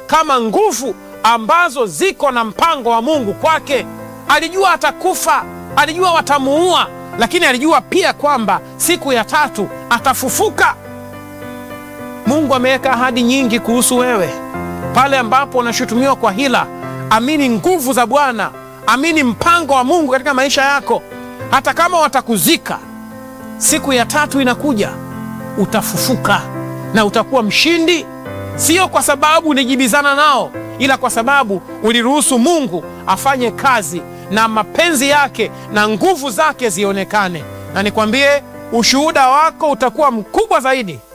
kama nguvu ambazo ziko na mpango wa Mungu kwake. Alijua atakufa, alijua watamuua, lakini alijua pia kwamba siku ya tatu atafufuka. Mungu ameweka ahadi nyingi kuhusu wewe. Pale ambapo unashutumiwa kwa hila, amini nguvu za Bwana, amini mpango wa Mungu katika maisha yako. Hata kama watakuzika, siku ya tatu inakuja, utafufuka na utakuwa mshindi, sio kwa sababu ulijibizana nao, ila kwa sababu uliruhusu Mungu afanye kazi na mapenzi yake na nguvu zake zionekane. Na nikwambie, ushuhuda wako utakuwa mkubwa zaidi